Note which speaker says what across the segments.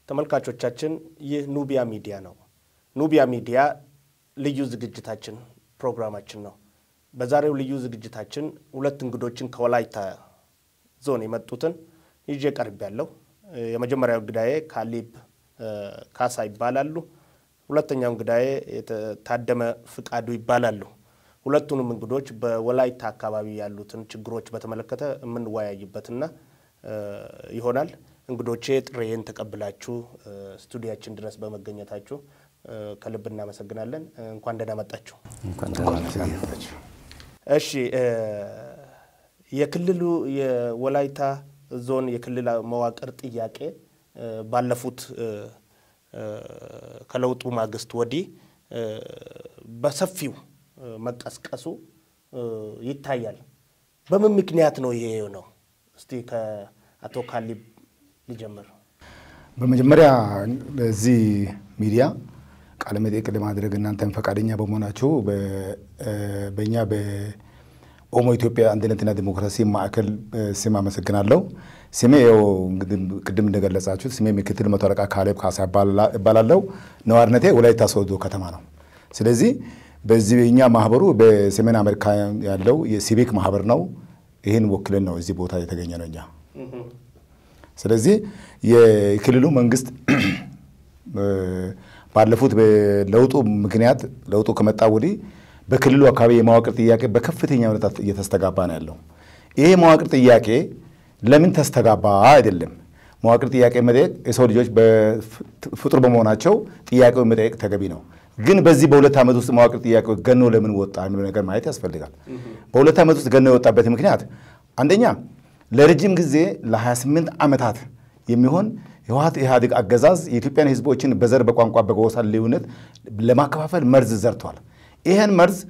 Speaker 1: ተመልካቾቻችን ይህ ኑቢያ ሚዲያ ነው። ኑቢያ ሚዲያ ልዩ ዝግጅታችን ፕሮግራማችን ነው። በዛሬው ልዩ ዝግጅታችን ሁለት እንግዶችን ከወላይታ ዞን የመጡትን ይዤ ቀርብ ያለው የመጀመሪያው እንግዳዬ ካሊብ ካሳ ይባላሉ። ሁለተኛው እንግዳዬ ታደመ ፍቃዱ ይባላሉ። ሁለቱንም እንግዶች በወላይታ አካባቢ ያሉትን ችግሮች በተመለከተ የምንወያይበትና ይሆናል። እንግዶቼ ጥሬን ተቀብላችሁ ስቱዲያችን ድረስ በመገኘታችሁ ከልብ እናመሰግናለን። እንኳን ደህና መጣችሁ። እሺ፣ የክልሉ የወላይታ ዞን የክልል መዋቅር ጥያቄ ባለፉት ከለውጡ ማግስት ወዲህ በሰፊው መቀስቀሱ ይታያል። በምን ምክንያት ነው ይሄ ነው? እስቲ ከአቶ ካሊብ ሊጀምር።
Speaker 2: በመጀመሪያ በዚህ ሚዲያ ቃለ መጠይቅ ለማድረግ እናንተን ፈቃደኛ በመሆናችሁ በእኛ በኦሞ ኢትዮጵያ አንድነትና ዲሞክራሲ ማዕከል ስም አመሰግናለሁ። ስሜ ው ቅድም እንደገለጻችሁት ስሜ ምክትል መቶ አለቃ ካሌብ ካሳ እባላለሁ። ነዋሪነቴ ወላይታ ሶዶ ከተማ ነው። ስለዚህ በዚህ እኛ ማህበሩ በሰሜን አሜሪካ ያለው የሲቪክ ማህበር ነው። ይህን ወክልን ነው እዚህ ቦታ የተገኘ ነው እኛ ስለዚህ የክልሉ መንግስት ባለፉት በለውጡ ምክንያት ለውጡ ከመጣ ወዲህ በክልሉ አካባቢ የመዋቅር ጥያቄ በከፍተኛ ሁኔታ እየተስተጋባ ነው ያለው። ይሄ መዋቅር ጥያቄ ለምን ተስተጋባ አይደለም። መዋቅር ጥያቄ መጠየቅ የሰው ልጆች ፍጡር በመሆናቸው ጥያቄውን መጠየቅ ተገቢ ነው። ግን በዚህ በሁለት ዓመት ውስጥ መዋቅር ጥያቄ ገኖ ለምን ወጣ የሚለው ነገር ማየት ያስፈልጋል። በሁለት ዓመት ውስጥ ገኖ የወጣበት ምክንያት አንደኛ ለረጅም ጊዜ ለ28 ዓመታት የሚሆን የህወሓት ኢህአዴግ አገዛዝ የኢትዮጵያን ህዝቦችን በዘር በቋንቋ በጎሳ ልዩነት ለማከፋፈል መርዝ ዘርቷል። ይህን መርዝ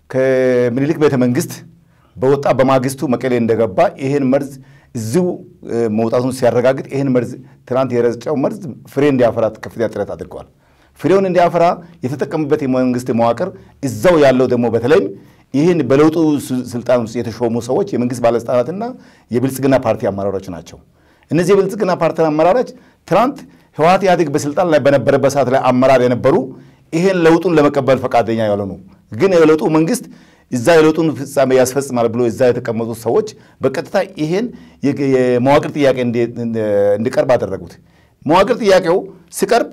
Speaker 2: ከምኒልክ ቤተ መንግስት በወጣ በማግስቱ መቀሌ እንደገባ ይህን መርዝ እዚሁ መውጣቱን ሲያረጋግጥ ይህን መርዝ ትናንት የረጨው መርዝ ፍሬ እንዲያፈራ ከፍተኛ ጥረት አድርገዋል። ፍሬውን እንዲያፈራ የተጠቀሙበት የመንግስት መዋቅር እዛው ያለው ደግሞ በተለይም ይህን በለውጡ ስልጣን ውስጥ የተሾሙ ሰዎች የመንግስት ባለስልጣናትና የብልጽግና ፓርቲ አመራሮች ናቸው። እነዚህ የብልጽግና ፓርቲ አመራሮች ትናንት ህወሓት ኢህአዴግ በስልጣን ላይ በነበረበት ሰዓት ላይ አመራር የነበሩ ይህን ለውጡን ለመቀበል ፈቃደኛ ያልሆኑ ግን የለውጡ መንግስት እዛ የለውጡን ፍጻሜ ያስፈጽማል ብሎ እዛ የተቀመጡት ሰዎች በቀጥታ ይሄን የመዋቅር ጥያቄ እንዲቀርብ አደረጉት። መዋቅር ጥያቄው ሲቀርብ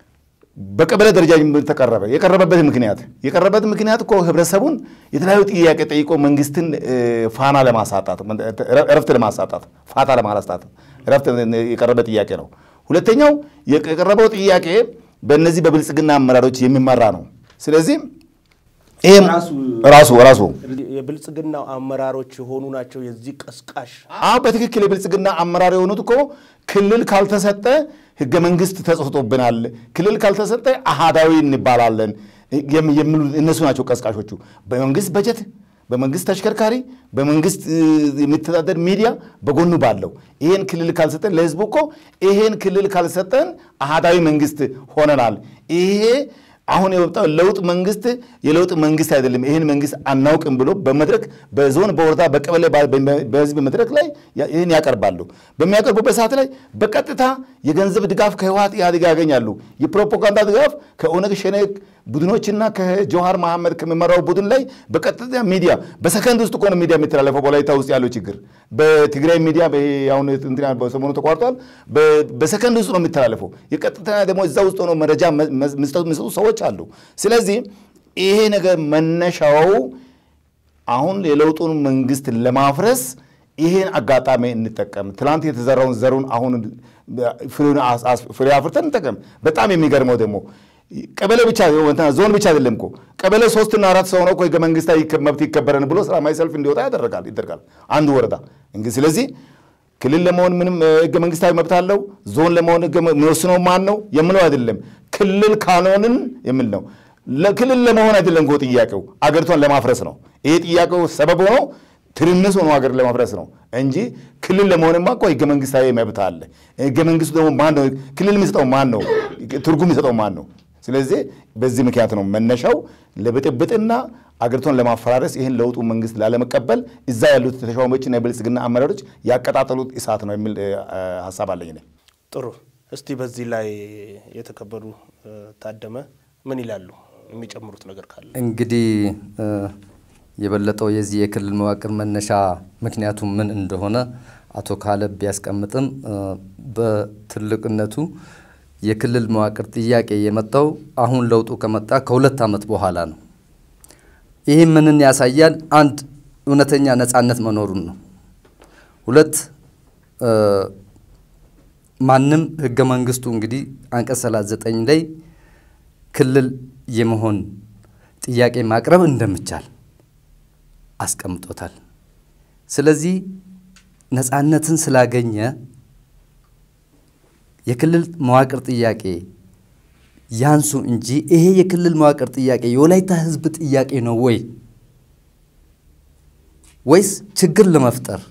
Speaker 2: በቀበሌ ደረጃ ተቀረበ። የቀረበበት ምክንያት የቀረበት ምክንያት እኮ ህብረተሰቡን የተለያዩ ጥያቄ ጠይቆ መንግስትን ፋና ለማሳጣት እረፍት ለማሳጣት ፋታ ለማላስጣት እረፍት የቀረበ ጥያቄ ነው። ሁለተኛው የቀረበው ጥያቄ በእነዚህ በብልጽግና አመራሮች የሚመራ ነው። ስለዚህ ይህም ራሱ ራሱ
Speaker 1: የብልጽግና አመራሮች የሆኑ ናቸው የዚህ ቀስቃሽ።
Speaker 2: አዎ በትክክል የብልጽግና አመራር የሆኑት እኮ ክልል ካልተሰጠ ህገ መንግስት ተጽፎብናል፣ ክልል ካልተሰጠ አሃዳዊ እንባላለን የሚሉ እነሱ ናቸው ቀስቃሾቹ። በመንግስት በጀት፣ በመንግስት ተሽከርካሪ፣ በመንግስት የሚተዳደር ሚዲያ በጎኑ ባለው ይሄን ክልል ካልሰጠን ለህዝቡ እኮ ይሄን ክልል ካልሰጠን አሃዳዊ መንግስት ሆነናል ይሄ አሁን የወጣው ለውጥ መንግስት የለውጥ መንግስት አይደለም፣ ይህን መንግስት አናውቅም ብሎ በመድረክ በዞን በወረዳ በቀበሌ በህዝብ መድረክ ላይ ይህን ያቀርባሉ። በሚያቀርቡበት ሰዓት ላይ በቀጥታ የገንዘብ ድጋፍ ከህወሓት ኢህአዴግ ያገኛሉ። የፕሮፓጋንዳ ድጋፍ ከኦነግ ሸኔ ቡድኖችና ከጀዋሃር መሐመድ ከሚመራው ቡድን ላይ በቀጥታ ሚዲያ በሰከንድ ውስጥ እኮ ነው ሚዲያ የሚተላለፈው። በወላይታ ውስጥ ያለው ችግር በትግራይ ሚዲያ አሁን በሰሞኑ ተቋርጧል። በሰከንድ ውስጥ ነው የሚተላለፈው። የቀጥታ ደግሞ እዛ ውስጥ ሆነው መረጃ የሚሰጡ ሰዎች አሉ። ስለዚህ ይሄ ነገር መነሻው አሁን የለውጡን መንግስት ለማፍረስ ይሄን አጋጣሚ እንጠቀም። ትናንት የተዘራውን ዘሩን አሁን ፍሬ አፍርተን እንጠቀም። በጣም የሚገርመው ደግሞ ቀበሌ ብቻ ዞን ብቻ አይደለም እኮ ቀበሌ ሶስትና አራት ሰው ነው እኮ ህገ መንግስታዊ መብት ይከበረን ብሎ ሰላማዊ ሰልፍ እንዲወጣ ያደረጋል ይደረጋል አንዱ ወረዳ እንግዲህ ስለዚህ ክልል ለመሆን ምንም ህገ መንግስታዊ መብት አለው። ዞን ለመሆን የሚወስነው ማን ነው የምለው አይደለም። ክልል ካልሆንን የሚል ነው። ክልል ለመሆን አይደለም እኮ ጥያቄው አገሪቷን ለማፍረስ ነው። ይሄ ጥያቄው ሰበብ ሆኖ ትርምስ ሆኖ ሀገር ለማፍረስ ነው እንጂ ክልል ለመሆንማ እኮ ህገ መንግስታዊ መብት አለ። ህገ መንግስቱ ደግሞ ማን ነው? ክልል የሚሰጠው ማን ነው? ትርጉም የሚሰጠው ማን ነው? ስለዚህ በዚህ ምክንያት ነው መነሻው ለብጥብጥና አገሪቷን ለማፈራረስ ይህን ለውጡ መንግስት ላለመቀበል እዛ ያሉት ተሿሚዎችና የብልጽግና አመራሮች ያቀጣጠሉት እሳት ነው የሚል ሀሳብ አለኝ።
Speaker 1: ጥሩ እስቲ በዚህ ላይ የተከበሩ ታደመ ምን ይላሉ? የሚጨምሩት ነገር ካለ
Speaker 3: እንግዲህ የበለጠው የዚህ የክልል መዋቅር መነሻ ምክንያቱ ምን እንደሆነ አቶ ካለብ ቢያስቀምጥም በትልቅነቱ የክልል መዋቅር ጥያቄ የመጣው አሁን ለውጡ ከመጣ ከሁለት ዓመት በኋላ ነው። ይህ ምንን ያሳያል? አንድ እውነተኛ ነጻነት መኖሩን ነው። ሁለት ማንም ህገ መንግስቱ እንግዲህ አንቀጽ 39 ላይ ክልል የመሆን ጥያቄ ማቅረብ እንደሚቻል አስቀምጦታል። ስለዚህ ነጻነትን ስላገኘ የክልል መዋቅር ጥያቄ ያንሱ እንጂ ይሄ የክልል መዋቅር ጥያቄ የወላይታ ህዝብ ጥያቄ ነው ወይ ወይስ ችግር ለመፍጠር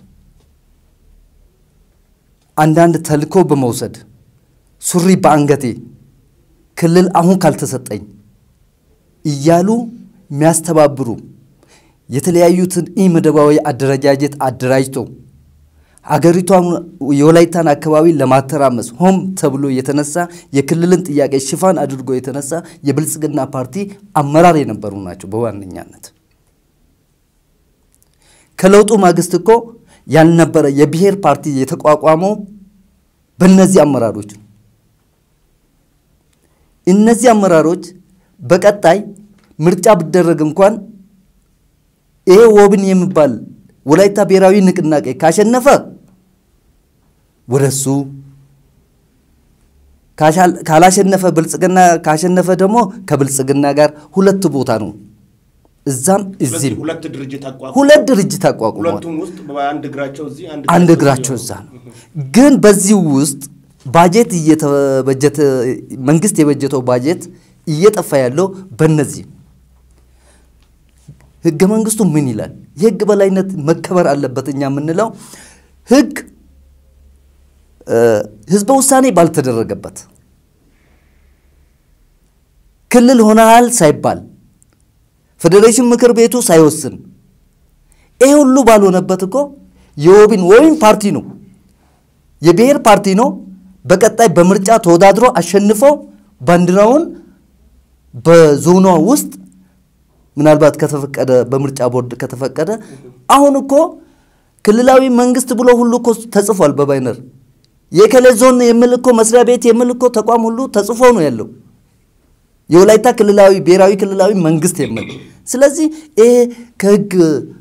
Speaker 3: አንዳንድ ተልኮ በመውሰድ ሱሪ በአንገቴ ክልል አሁን ካልተሰጠኝ እያሉ የሚያስተባብሩ የተለያዩትን ኢመደባዊ አደረጃጀት አደራጅቶ አገሪቷን የወላይታን አካባቢ ለማተራመስ ሆም ተብሎ የተነሳ የክልልን ጥያቄ ሽፋን አድርጎ የተነሳ የብልጽግና ፓርቲ አመራር የነበሩ ናቸው። በዋነኛነት ከለውጡ ማግስት እኮ ያልነበረ የብሔር ፓርቲ የተቋቋመው በእነዚህ አመራሮች ነው። እነዚህ አመራሮች በቀጣይ ምርጫ ቢደረግ እንኳን ይሄ ወብን የሚባል ወላይታ ብሔራዊ ንቅናቄ ካሸነፈ ወደሱ ካላሸነፈ ብልጽግና ካሸነፈ ደግሞ ከብልጽግና ጋር ሁለት ቦታ ነው። እዛም እዚህም
Speaker 1: ሁለት ድርጅት አቋቁመው
Speaker 3: ሁለት ድርጅት አቋቁመዋል።
Speaker 1: ሁለቱም ውስጥ በአንድ እግራቸው እዚህ
Speaker 3: አንድ እግራቸው እዛ ነው። ግን በዚህ ውስጥ ባጀት እየተበጀተ መንግስት የበጀተው ባጀት እየጠፋ ያለው በእነዚህ ህገ መንግስቱ ምን ይላል? የህግ በላይነት መከበር አለበት። እኛ የምንለው ህግ ህዝበ ውሳኔ ባልተደረገበት ክልል ሆነሃል ሳይባል ፌዴሬሽን ምክር ቤቱ ሳይወስን ይሄ ሁሉ ባልሆነበት እኮ የወቢን ወይም ፓርቲ ነው የብሔር ፓርቲ ነው። በቀጣይ በምርጫ ተወዳድሮ አሸንፎ ባንዲራውን በዞኗ ውስጥ ምናልባት ከተፈቀደ በምርጫ ቦርድ ከተፈቀደ አሁን እኮ ክልላዊ መንግስት ብሎ ሁሉ እኮ ተጽፏል በባይነር የከሌ ዞን የሚል እኮ መስሪያ ቤት የሚል እኮ ተቋም ሁሉ ተጽፎ ነው ያለው የወላይታ ክልላዊ ብሔራዊ ክልላዊ መንግስት የሚል ስለዚህ ይሄ ከህግ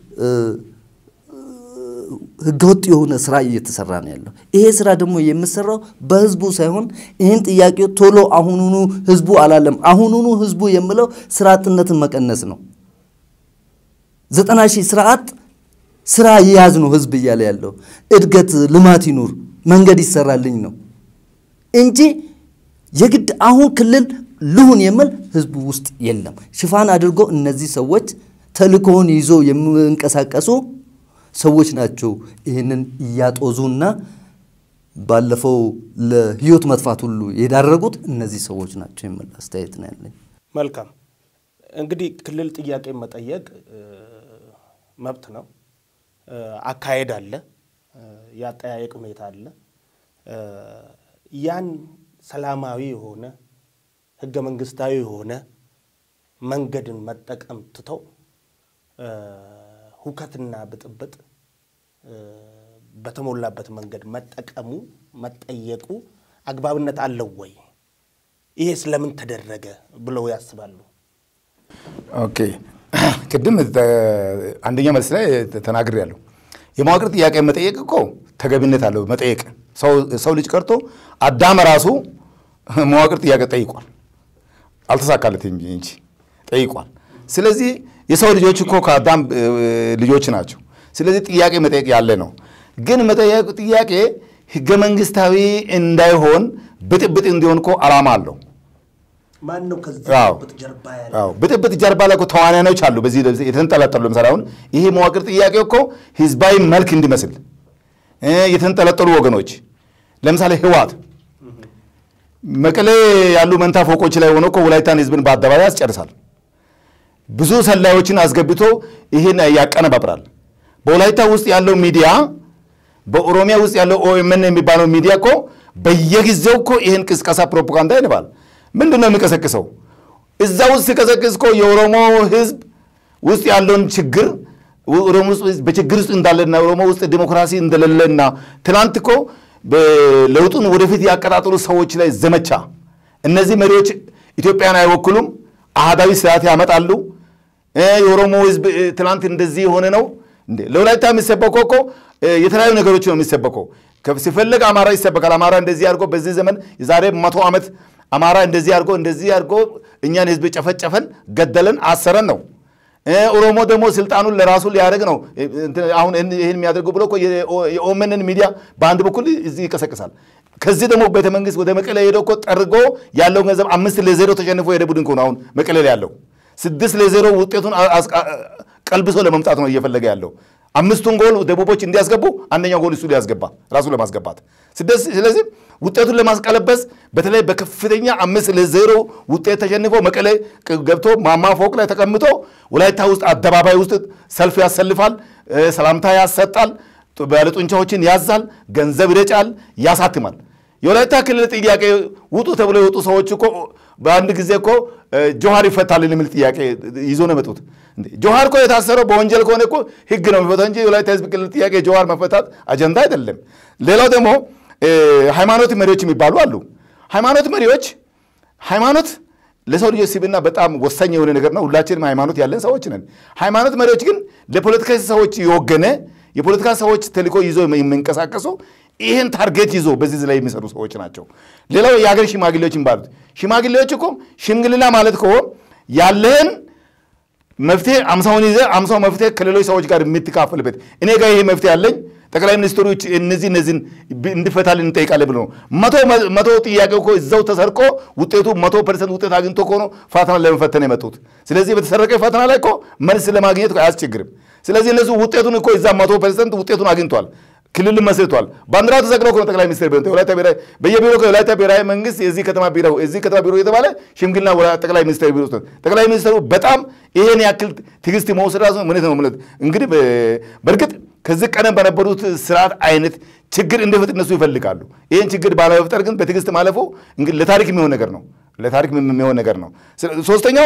Speaker 3: ህገወጥ የሆነ ስራ እየተሰራ ነው ያለው። ይሄ ስራ ደግሞ የምሰራው በህዝቡ ሳይሆን ይህን ጥያቄ ቶሎ አሁኑኑ ህዝቡ አላለም። አሁኑኑ ህዝቡ የምለው ስራ አጥነትን መቀነስ ነው። ዘጠና ሺህ ስራ አጥ ስራ ይያዝ ነው ህዝብ እያለ ያለው እድገት፣ ልማት ይኑር፣ መንገድ ይሰራልኝ ነው እንጂ የግድ አሁን ክልል ልሁን የሚል ህዝቡ ውስጥ የለም። ሽፋን አድርጎ እነዚህ ሰዎች ተልእኮውን ይዞ የሚንቀሳቀሱ ሰዎች ናቸው ይህንን እያጦዙና ባለፈው ለህይወት መጥፋት ሁሉ የዳረጉት እነዚህ ሰዎች ናቸው የሚል አስተያየት ነው ያለኝ።
Speaker 1: መልካም እንግዲህ ክልል ጥያቄ መጠየቅ መብት ነው። አካሄድ አለ፣ የአጠያየቅ ሁኔታ አለ። ያን ሰላማዊ የሆነ ህገ መንግስታዊ የሆነ መንገድን መጠቀም ትተው ሁከትና ብጥብጥ በተሞላበት መንገድ መጠቀሙ መጠየቁ አግባብነት አለው ወይ? ይሄ ስለምን ተደረገ ብለው ያስባሉ?
Speaker 2: ኦኬ ቅድም አንደኛ መልስ ላይ ተናግሬያለሁ። የመዋቅር ጥያቄ መጠየቅ እኮ ተገቢነት አለው መጠየቅ። ሰው ልጅ ቀርቶ አዳም ራሱ መዋቅር ጥያቄ ጠይቋል፣ አልተሳካለትም እንጂ ጠይቋል። ስለዚህ የሰው ልጆች እኮ ከአዳም ልጆች ናቸው። ስለዚህ ጥያቄ መጠየቅ ያለ ነው። ግን መጠየቅ ጥያቄ ህገ መንግስታዊ እንዳይሆን ብጥብጥ እንዲሆን እኮ አላማ አለው።
Speaker 1: ማን ነው ከዚህ
Speaker 2: አዎ።
Speaker 1: ብጥብጥ ጀርባ ያለ?
Speaker 2: አዎ ብጥብጥ ጀርባ ላይ እኮ ተዋናዮች አሉ። በዚህ ለዚህ የተንጠለጠሉ ለምሳሌ አሁን ይሄ መዋቅር ጥያቄ እኮ ህዝባዊ መልክ እንዲመስል እ የተንጠለጠሉ ወገኖች ለምሳሌ ህወሓት መቀሌ ያሉ መንታ ፎቆች ላይ ሆኖ እኮ ወላይታን ህዝብን በአደባባይ ያስጨርሳል። ብዙ ሰላዮችን አስገብቶ ይህን ያቀነባብራል። በወላይታ ውስጥ ያለው ሚዲያ በኦሮሚያ ውስጥ ያለው ኦኤምኤን የሚባለው ሚዲያ እኮ በየጊዜው እኮ ይህን ቅስቀሳ ፕሮፓጋንዳ ይንባል። ምንድን ነው የሚቀሰቅሰው? እዛ ውስጥ ሲቀሰቅስ እኮ የኦሮሞ ህዝብ ውስጥ ያለውን ችግር ኦሮሞ ውስጥ በችግር ውስጥ እንዳለና ኦሮሞ ውስጥ ዲሞክራሲ እንደሌለና ትናንት እኮ ለውጡን ወደፊት ያቀጣጠሉ ሰዎች ላይ ዘመቻ እነዚህ መሪዎች ኢትዮጵያን አይወክሉም፣ አህዳዊ ስርዓት ያመጣሉ፣ የኦሮሞ ህዝብ ትናንት እንደዚህ የሆነ ነው። ለወላይታ የሚሰበከው እኮ የተለያዩ ነገሮች ነው የሚሰበከው። ሲፈለግ አማራ ይሰበካል። አማራ እንደዚህ አድርጎ በዚህ ዘመን የዛሬ መቶ ዓመት አማራ እንደዚህ አድርጎ እንደዚህ አድርጎ እኛን ህዝብ ጨፈጨፈን፣ ገደለን፣ አሰረን ነው። ኦሮሞ ደግሞ ስልጣኑን ለራሱ ሊያደርግ ነው። አሁን ይህን የሚያደርጉ ብሎ የኦመንን ሚዲያ በአንድ በኩል እዚህ ይቀሰቅሳል። ከዚህ ደግሞ ቤተ መንግስት ወደ መቀሌ ሄደው እኮ ጠርጎ ያለውን ገንዘብ አምስት ለዜሮ ተሸንፎ የሄደ ቡድን እኮ ነው አሁን መቀሌ ላይ ያለው። ስድስት ለዜሮ ውጤቱን ቀልብሶ ለመምጣት ነው እየፈለገ ያለው። አምስቱን ጎል ደቡቦች እንዲያስገቡ አንደኛው ጎል እሱ ሊያስገባ ራሱ ለማስገባት ስለዚህ ውጤቱን ለማስቀለበስ በተለይ በከፍተኛ አምስት ለዜሮ ውጤት ተሸንፎ መቀሌ ገብቶ ማማ ፎቅ ላይ ተቀምጦ ወላይታ ውስጥ አደባባይ ውስጥ ሰልፍ ያሰልፋል፣ ሰላምታ ያሰጣል፣ ባለጡንቻዎችን ያዛል፣ ገንዘብ ይረጫል፣ ያሳትማል። የወላይታ ክልል ጥያቄ ውጡ ተብሎ የወጡ ሰዎች እኮ በአንድ ጊዜ እኮ ጆሃር ይፈታልን የሚል ጥያቄ ይዞ ነው የመጡት። ጆሃር እኮ የታሰረው በወንጀል ከሆነ እኮ ህግ ነው የሚፈታው እንጂ የወላይታ ህዝብ ክልል ጥያቄ ጆሃር መፈታት አጀንዳ አይደለም። ሌላው ደግሞ ሃይማኖት መሪዎች የሚባሉ አሉ። ሃይማኖት መሪዎች ሃይማኖት ለሰው ልጆች ስብዕና በጣም ወሳኝ የሆነ ነገር ነው። ሁላችንም ሃይማኖት ያለን ሰዎች ነን። ሃይማኖት መሪዎች ግን ለፖለቲካ ሰዎች የወገነ የፖለቲካ ሰዎች ተልዕኮ ይዞ የሚንቀሳቀሱ ይህን ታርጌት ይዞ በዚህ ላይ የሚሰሩ ሰዎች ናቸው። ሌላው የሀገር ሽማግሌዎች የሚባሉት ሽማግሌዎች እኮ ሽምግልና ማለት እኮ ያለህን መፍትሄ አምሳውን ይዘህ አምሳው መፍትሄ ከሌሎች ሰዎች ጋር የምትካፈልበት እኔ ጋር ይሄ መፍትሄ አለኝ ጠቅላይ ሚኒስትሮች እነዚህ እነዚህን እንዲፈታልን እንጠይቃለን ብሎ ነው። መቶ ጥያቄ እኮ እዛው ተሰርቆ ውጤቱ መቶ ፐርሰንት ውጤት አግኝቶ እኮ ነው ፈተና ለመፈተን የመጡት። ስለዚህ በተሰረቀ ፈተና ላይ እኮ መልስ ለማግኘት አያስቸግርም። ስለዚህ እነሱ ውጤቱን እኮ እዛ መቶ ፐርሰንት ውጤቱን አግኝቷል። ክልልን መስርቷል። ባንዲራ ተሰቅሎ እኮ ነው ጠቅላይ ሚኒስትር ቢሆን የወላይታ ብሔራዊ በየቢሮ የወላይታ ብሔራዊ መንግስት የዚህ ከተማ ቢሮ የዚህ ከተማ ቢሮ የተባለ ሽምግልና ጠቅላይ ሚኒስትር ቢሮ ውስጥ ጠቅላይ ሚኒስትሩ በጣም ይሄን ያክል ትዕግስት መውሰድ ራሱ ምነት ነው ምለት እንግዲህ በእርግጥ ከዚህ ቀደም በነበሩት ስርዓት አይነት ችግር እንዲፈጥር እነሱ ይፈልጋሉ። ይህን ችግር ባለመፍጠር ግን በትዕግስት ማለፉ እንግዲህ ለታሪክ የሚሆን ነገር ነው። ለታሪክ የሚሆን ነገር ነው። ሶስተኛው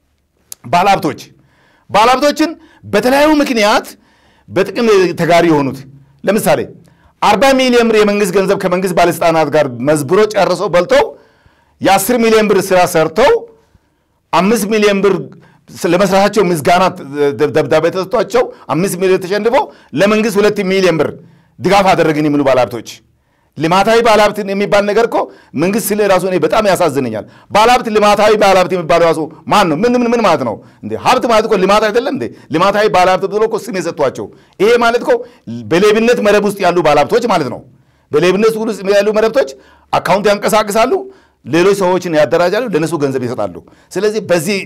Speaker 2: ባለሀብቶች ባለሀብቶችን በተለያዩ ምክንያት በጥቅም ተጋሪ የሆኑት ለምሳሌ አርባ ሚሊዮን ብር የመንግስት ገንዘብ ከመንግስት ባለስልጣናት ጋር መዝብሮ ጨርሰው በልተው የአስር ሚሊዮን ብር ስራ ሰርተው አምስት ሚሊዮን ብር ለመስራታቸው ምስጋና ደብዳቤ ተሰጥቷቸው አምስት ሚሊዮን ተሸንፈው ለመንግስት ሁለት ሚሊዮን ብር ድጋፍ አደረግን የሚሉ ባለሀብቶች ልማታዊ ባለሀብት የሚባል ነገር እኮ መንግስት ስለ ራሱ እኔ በጣም ያሳዝነኛል። ባለሀብት ልማታዊ ባለሀብት የሚባለው ራሱ ማን ነው? ምን ምን ምን ማለት ነው እንዴ? ሀብት ማለት እኮ ልማት አይደለም እንዴ? ልማታዊ ባለሀብት ብሎ እኮ ስም የሰጧቸው ይሄ ማለት እኮ በሌብነት መረብ ውስጥ ያሉ ባለሀብቶች ማለት ነው። በሌብነት ውስጥ ያሉ መረብቶች አካውንት ያንቀሳቅሳሉ፣ ሌሎች ሰዎችን ያደራጃሉ፣ ለነሱ ገንዘብ ይሰጣሉ። ስለዚህ በዚህ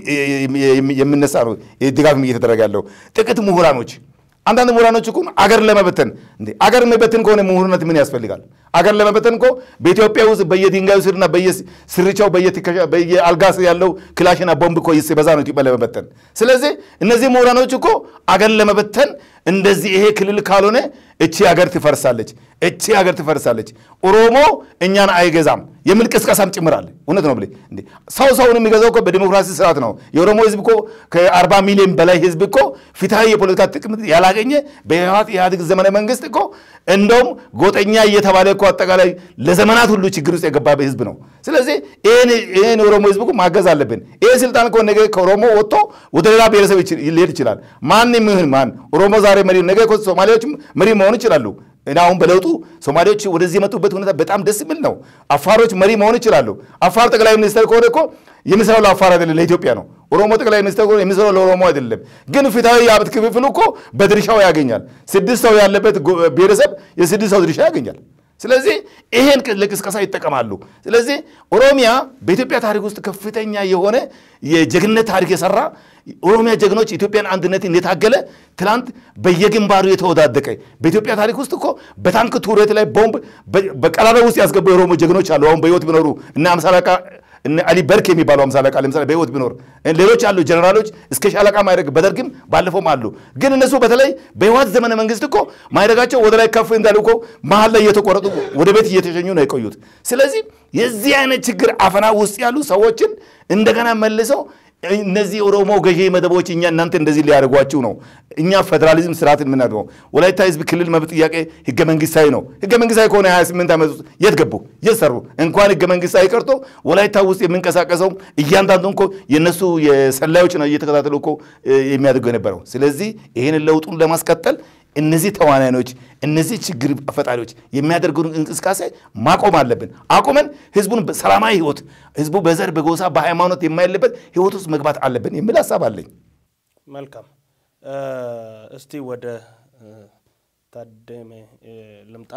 Speaker 2: የሚነሳ ነው ድጋፍ እየተደረገ ያለው። ጥቂት ምሁራኖች አንዳንድ ምሁራኖች እኮ አገር ለመበተን እንዴ አገር መበተን ከሆነ ምሁርነት ምን ያስፈልጋል? አገር ለመበተን እኮ በኢትዮጵያ ውስጥ በየድንጋዩ ስርና በየስርቻው በየአልጋ ስር ያለው ክላሽና ቦምብ እኮ ሲበዛ ነው ኢትዮጵያ ለመበተን። ስለዚህ እነዚህ ምሁራኖች እኮ አገር ለመበተን እንደዚህ ይሄ ክልል ካልሆነ እቺ ሀገር ትፈርሳለች፣ እቺ ሀገር ትፈርሳለች፣ ኦሮሞ እኛን አይገዛም የሚል ቅስቀሳም ጭምራል። እውነት ነው ብለህ እንዴ ሰው ሰውን የሚገዛው እኮ በዲሞክራሲ ስርዓት ነው። የኦሮሞ ህዝብ እኮ ከአርባ ሚሊዮን በላይ ህዝብ እኮ ፍትሐዊ የፖለቲካ ጥቅም ያላገኘ በህወሓት ኢህአዴግ ዘመነ መንግስት እኮ እንደውም ጎጠኛ እየተባለ እኮ አጠቃላይ ለዘመናት ሁሉ ችግር ውስጥ የገባ ህዝብ ነው። ስለዚህ ይህን የኦሮሞ ህዝብ እኮ ማገዝ አለብን። ይህ ስልጣን እኮ ነገ ከኦሮሞ ወጥቶ ወደ ሌላ ብሔረሰብ ሊሄድ ይችላል። ማን ይሁን ማን ኦሮሞ ዛሬ መሪ ነገ ሶማሌዎች መሪ መሆን ይችላሉ። እና አሁን በለውጡ ሶማሌዎች ወደዚህ የመጡበት ሁኔታ በጣም ደስ የሚል ነው። አፋሮች መሪ መሆን ይችላሉ። አፋር ጠቅላይ ሚኒስትር ከሆነ እኮ የሚሰራው ለአፋር አይደለም ለኢትዮጵያ ነው። ኦሮሞ ጠቅላይ ሚኒስትር ከሆነ የሚሰራው ለኦሮሞ አይደለም። ግን ፍትሐዊ የሀብት ክፍፍል እኮ በድርሻው ያገኛል። ስድስት ሰው ያለበት ብሔረሰብ የስድስት ሰው ድርሻ ያገኛል። ስለዚህ ይሄን ለቅስቀሳ ይጠቀማሉ። ስለዚህ ኦሮሚያ በኢትዮጵያ ታሪክ ውስጥ ከፍተኛ የሆነ የጀግንነት ታሪክ የሰራ ኦሮሚያ ጀግኖች ኢትዮጵያን አንድነትን የታገለ ትላንት በየግንባሩ የተወዳደቀ በኢትዮጵያ ታሪክ ውስጥ እኮ በታንክ ቱሬት ላይ ቦምብ በቀላላ ውስጥ ያስገቡ የኦሮሞ ጀግኖች አሉ። አሁን በህይወት ቢኖሩ እና አምሳ አለቃ እነ አሊ በርክ የሚባሉ አምሳ አለቃ ለምሳሌ በህይወት ቢኖር ሌሎች አሉ ጀነራሎች እስከ ሻለቃ ማይረግ በደርግም ባለፈውም አሉ። ግን እነሱ በተለይ በህወሓት ዘመነ መንግስት እኮ ማይረጋቸው ወደ ላይ ከፍ እንዳሉ እኮ መሀል ላይ እየተቆረጡ ወደ ቤት እየተሸኙ ነው የቆዩት። ስለዚህ የዚህ አይነት ችግር አፈና ውስጥ ያሉ ሰዎችን እንደገና መልሰው እነዚህ ኦሮሞ ገዢ መደቦች እኛ እናንተ እንደዚህ ሊያደርጓችሁ ነው። እኛ ፌዴራሊዝም ስርዓትን የምናድርገው ወላይታ ህዝብ ክልል መብት ጥያቄ ህገ መንግስታዊ ነው። ህገ መንግስታዊ ከሆነ 28 ዓመት ውስጥ የት ገቡ? የት ሰሩ? እንኳን ህገ መንግስታዊ ቀርቶ ወላይታ ውስጥ የምንቀሳቀሰው እያንዳንዱ እኮ የእነሱ የሰላዮች ነው እየተከታተሉ እኮ የሚያደርገው የነበረው። ስለዚህ ይህንን ለውጡን ለማስቀጠል እነዚህ ተዋናዮች እነዚህ ችግር ፈጣሪዎች የሚያደርጉን እንቅስቃሴ ማቆም አለብን። አቁመን ህዝቡን ሰላማዊ ህይወት ህዝቡ በዘር በጎሳ በሃይማኖት የማይለበት ህይወት ውስጥ መግባት አለብን የሚል ሀሳብ አለኝ።
Speaker 1: መልካም። እስቲ ወደ ታደሜ ልምጣ።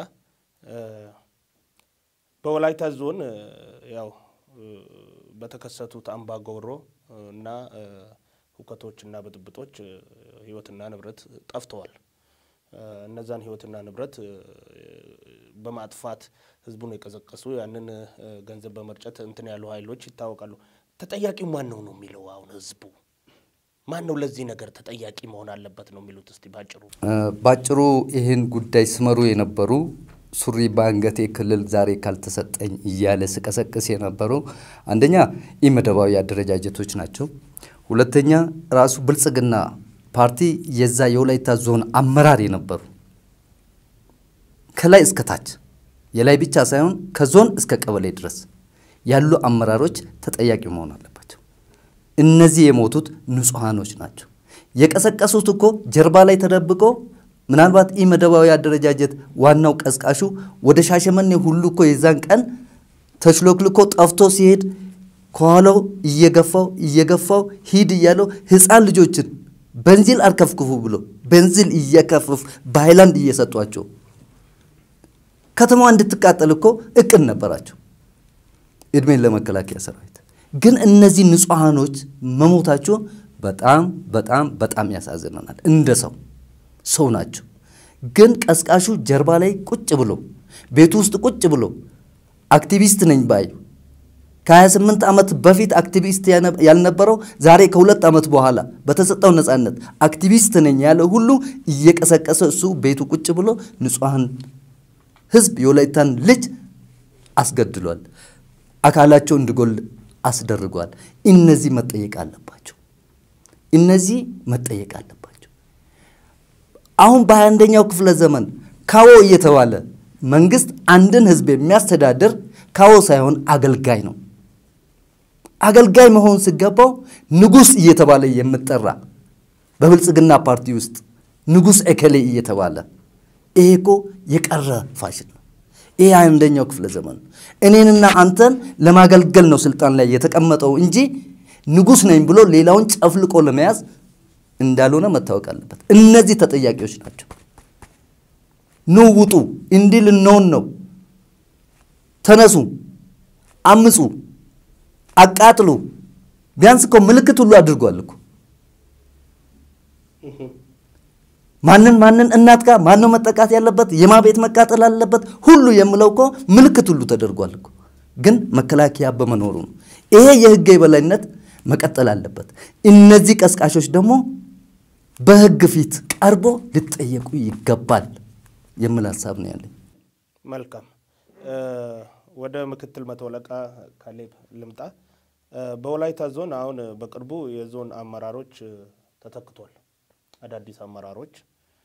Speaker 1: በወላይታ ዞን ያው በተከሰቱት አምባጓሮ እና ሁከቶችና ብጥብጦች ህይወትና ንብረት ጠፍተዋል። እነዛን ህይወትና ንብረት በማጥፋት ህዝቡን የቀሰቀሱ ያንን ገንዘብ በመርጨት እንትን ያሉ ኃይሎች ይታወቃሉ። ተጠያቂው ማን ነው ነው የሚለው አሁን ህዝቡ ማን ነው ለዚህ ነገር ተጠያቂ መሆን አለበት ነው የሚሉት? እስቲ ባጭሩ
Speaker 3: ባጭሩ ይህን ጉዳይ ስመሩ የነበሩ ሱሪ በአንገቴ ክልል ዛሬ ካልተሰጠኝ እያለ ስቀሰቅስ የነበሩ አንደኛ ኢመደባዊ አደረጃጀቶች ናቸው። ሁለተኛ ራሱ ብልጽግና ፓርቲ የዛ የወላይታ ዞን አመራር የነበሩ ከላይ እስከ ታች የላይ ብቻ ሳይሆን ከዞን እስከ ቀበሌ ድረስ ያሉ አመራሮች ተጠያቂ መሆን አለባቸው። እነዚህ የሞቱት ንጹሐኖች ናቸው። የቀሰቀሱት እኮ ጀርባ ላይ ተደብቆ ምናልባት ኢ መደባዊ አደረጃጀት ዋናው ቀስቃሹ ወደ ሻሸመኔ ሁሉ እኮ የዛን ቀን ተሽሎክልኮ ጠፍቶ ሲሄድ ከኋላው እየገፋው እየገፋው ሂድ እያለው ህፃን ልጆችን በንዚል አርከፍክፉ ብሎ በንዚል እየከፍፍ በሃይላንድ እየሰጧቸው ከተማዋ እንድትቃጠል እኮ እቅድ ነበራቸው። እድሜን ለመከላከያ ሰራዊት ግን እነዚህ ንጹሐኖች መሞታቸው በጣም በጣም በጣም ያሳዝነናል። እንደ ሰው ሰው ናቸው። ግን ቀስቃሹ ጀርባ ላይ ቁጭ ብሎ ቤቱ ውስጥ ቁጭ ብሎ አክቲቪስት ነኝ ባይ ከ28 ዓመት በፊት አክቲቪስት ያልነበረው ዛሬ ከሁለት ዓመት በኋላ በተሰጠው ነፃነት አክቲቪስት ነኝ ያለ ሁሉ እየቀሰቀሰ እሱ ቤቱ ቁጭ ብሎ ንጹሐን ህዝብ የወላይታን ልጅ አስገድሏል። አካላቸው እንዲጎል አስደርጓል። እነዚህ መጠየቅ አለባቸው። እነዚህ መጠየቅ አለባቸው። አሁን በሃያ አንደኛው ክፍለ ዘመን ካዎ እየተባለ መንግስት አንድን ህዝብ የሚያስተዳድር ካዎ ሳይሆን አገልጋይ ነው። አገልጋይ መሆን ሲገባው ንጉሥ እየተባለ የምጠራ በብልጽግና ፓርቲ ውስጥ ንጉሥ እከሌ እየተባለ ይሄ እኮ የቀረ ፋሽን ነው። ይሄ አንደኛው ክፍለ ዘመን ነው። እኔንና አንተን ለማገልገል ነው ስልጣን ላይ የተቀመጠው እንጂ ንጉሥ ነኝ ብሎ ሌላውን ጨፍልቆ ለመያዝ እንዳልሆነ መታወቅ አለበት። እነዚህ ተጠያቂዎች ናቸው። ኑ ውጡ፣ እንዲህ ልንሆን ነው፣ ተነሱ፣ አምፁ፣ አቃጥሉ። ቢያንስ እኮ ምልክት ሁሉ አድርጓል እኮ ማንን ማንን እናት ጋር ማነው መጠቃት ያለበት የማ ቤት መቃጠል አለበት ሁሉ የምለው እኮ ምልክት ሁሉ ተደርጓል እኮ። ግን መከላከያ በመኖሩ ነው። ይሄ የህግ የበላይነት መቀጠል አለበት። እነዚህ ቀስቃሾች ደግሞ በህግ ፊት ቀርቦ ሊጠየቁ ይገባል የሚል ሀሳብ ነው ያለኝ።
Speaker 1: መልካም። ወደ ምክትል መቶ አለቃ ካሌብ ልምጣ። በወላይታ ዞን አሁን በቅርቡ የዞን አመራሮች ተተክቷል። አዳዲስ አመራሮች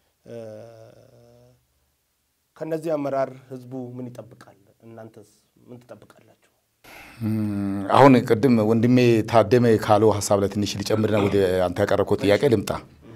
Speaker 1: ከነዚህ አመራር ህዝቡ ምን ይጠብቃል? እናንተስ ምን ትጠብቃላችሁ?
Speaker 2: አሁን ቅድም ወንድሜ ታደመ ካለው ሀሳብ ላይ ትንሽ ሊጨምርና ወደ አንተ ያቀረብከው ጥያቄ ልምጣ።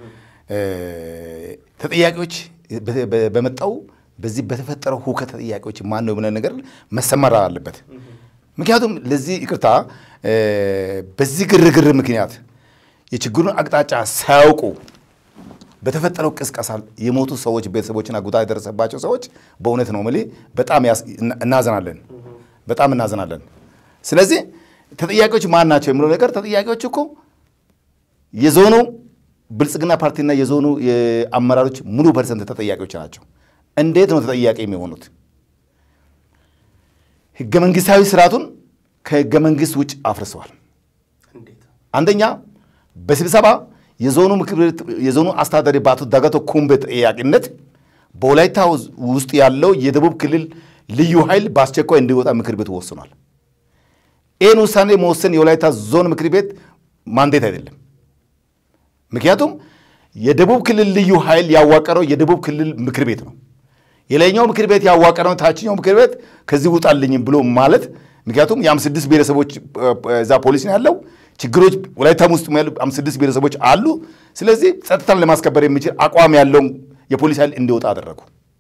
Speaker 2: ተጠያቂዎች በመጣው በዚህ በተፈጠረው ሁከት ተጠያቂዎች ማን ነው ብለን ነገር መሰመር አለበት። ምክንያቱም ለዚህ ይቅርታ በዚህ ግርግር ምክንያት የችግሩን አቅጣጫ ሳያውቁ በተፈጠረው ቅስቀሳ የሞቱ ሰዎች ቤተሰቦችና ጉዳት የደረሰባቸው ሰዎች በእውነት ነው የምልህ በጣም እናዘናለን፣ በጣም እናዘናለን። ስለዚህ ተጠያቂዎች ማን ናቸው የሚለው ነገር ተጠያቂዎች እኮ የዞኑ ብልጽግና ፓርቲና የዞኑ አመራሮች ሙሉ ፐርሰንት ተጠያቂዎች ናቸው። እንዴት ነው ተጠያቂ የሚሆኑት? ህገ መንግስታዊ ስርዓቱን ከህገ መንግስት ውጭ አፍርሰዋል።
Speaker 1: እንዴት?
Speaker 2: አንደኛ በስብሰባ የዞኑ ምክር ቤት የዞኑ አስተዳዳሪ በአቶ ዳጋቶ ኩምቤ ጠያቂነት በወላይታ ውስጥ ያለው የደቡብ ክልል ልዩ ኃይል በአስቸኳይ እንዲወጣ ምክር ቤቱ ወስኗል። ይህን ውሳኔ መወሰን የወላይታ ዞን ምክር ቤት ማንዴት አይደለም። ምክንያቱም የደቡብ ክልል ልዩ ኃይል ያዋቀረው የደቡብ ክልል ምክር ቤት ነው። የላይኛው ምክር ቤት ያዋቀረው ታችኛው ምክር ቤት ከዚህ ውጣልኝ ብሎ ማለት ምክንያቱም የአምስት ስድስት ብሔረሰቦች እዛ ፖሊስ ነው ያለው። ችግሮች ወላይታም ውስጥ ያሉ አምስት ስድስት ብሔረሰቦች አሉ። ስለዚህ ጸጥታን ለማስከበር የሚችል አቋም ያለው የፖሊስ ኃይል እንዲወጣ አደረጉ።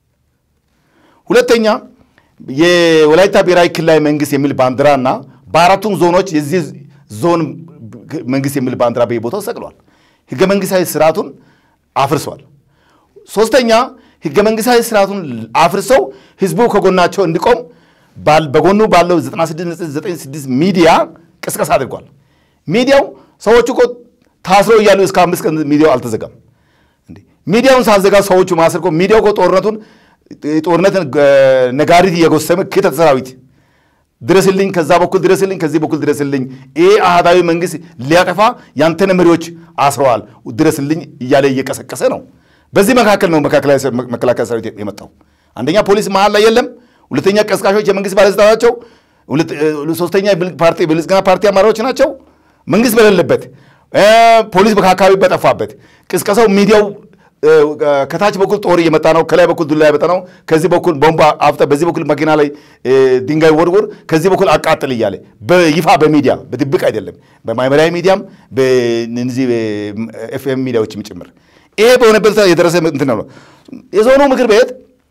Speaker 2: ሁለተኛ የወላይታ ብሔራዊ ክልላዊ መንግስት የሚል ባንዲራ እና በአራቱም ዞኖች የዚህ ዞን መንግስት የሚል ባንዲራ በየቦታው ሰቅሏል። ህገ መንግስታዊ ስርዓቱን አፍርሷል። ሶስተኛ ህገ መንግስታዊ ስርዓቱን አፍርሰው ህዝቡ ከጎናቸው እንዲቆም በጎኑ ባለው 9696 ሚዲያ ቅስቀሳ አድርጓል። ሚዲያው ሰዎቹ እኮ ታስረው እያሉ እስከ አምስት ቀን ሚዲያው አልተዘጋም። ሚዲያውን ሳዘጋ ሰዎቹ ማስር እኮ ሚዲያው እኮ ጦርነቱን ጦርነትን ነጋሪት እየጎሰመ ክተት ሰራዊት ድረስልኝ፣ ከዛ በኩል ድረስልኝ፣ ከዚህ በኩል ድረስልኝ፣ ይሄ አህዳዊ መንግስት ሊያጠፋ ያንተን መሪዎች አስረዋል፣ ድረስልኝ እያለ እየቀሰቀሰ ነው። በዚህ መካከል ነው መከላከያ ሰራዊት የመጣው። አንደኛ ፖሊስ መሀል ላይ የለም። ሁለተኛ ቀስቃሾች የመንግስት ባለስልጣን ናቸው። ሶስተኛ ፓርቲ ብልጽግና ፓርቲ አመራሮች ናቸው። መንግስት በሌለበት ፖሊስ በአካባቢ በጠፋበት ቅስቀሳው ሚዲያው ከታች በኩል ጦር እየመጣ ነው፣ ከላይ በኩል ዱላ እየመጣ ነው፣ ከዚህ በኩል ቦምባ አፍጠ፣ በዚህ በኩል መኪና ላይ ድንጋይ ወርውር፣ ከዚህ በኩል አቃጥል እያለ በይፋ በሚዲያ በድብቅ አይደለም፣ በማህበራዊ ሚዲያም በእነዚህ ኤፍኤም ሚዲያዎችም ጭምር ይሄ በሆነበት የደረሰ እንትን ነው። የዞኑ ምክር ቤት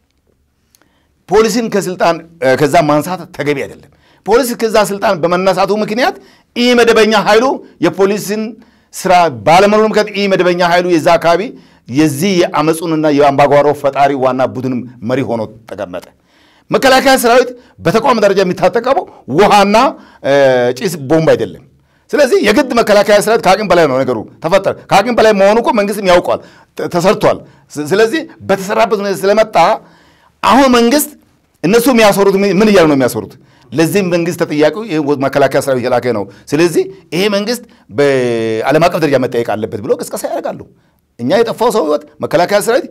Speaker 2: ፖሊስን ከስልጣን ከዛ ማንሳት ተገቢ አይደለም። ፖሊስ ከዛ ስልጣን በመነሳቱ ምክንያት ኢ መደበኛ ኃይሉ የፖሊስን ስራ ባለመኖሩ ምክንያት ኢ መደበኛ ኃይሉ የዛ አካባቢ የዚህ የአመፁንና የአምባጓሮ ፈጣሪ ዋና ቡድን መሪ ሆኖ ተቀመጠ። መከላከያ ሰራዊት በተቋም ደረጃ የሚታጠቀው ውሃና ጭስ ቦምብ አይደለም። ስለዚህ የግድ መከላከያ ሰራዊት ከአቅም በላይ ነው ነገሩ ተፈጠረ። ከአቅም በላይ መሆኑ እኮ መንግስትም ያውቋል፣ ተሰርቷል። ስለዚህ በተሰራበት ሁኔታ ስለመጣ አሁን መንግስት እነሱ የሚያሰሩት ምን እያሉ ነው የሚያሰሩት? ለዚህም መንግስት ተጠያቂው መከላከያ ሰራዊት የላከ ነው። ስለዚህ ይሄ መንግስት በዓለም አቀፍ ደረጃ መጠየቅ አለበት ብሎ ቅስቀሳ ያደርጋሉ። እኛ የጠፋው ሰው ህይወት መከላከያ ሰራዊት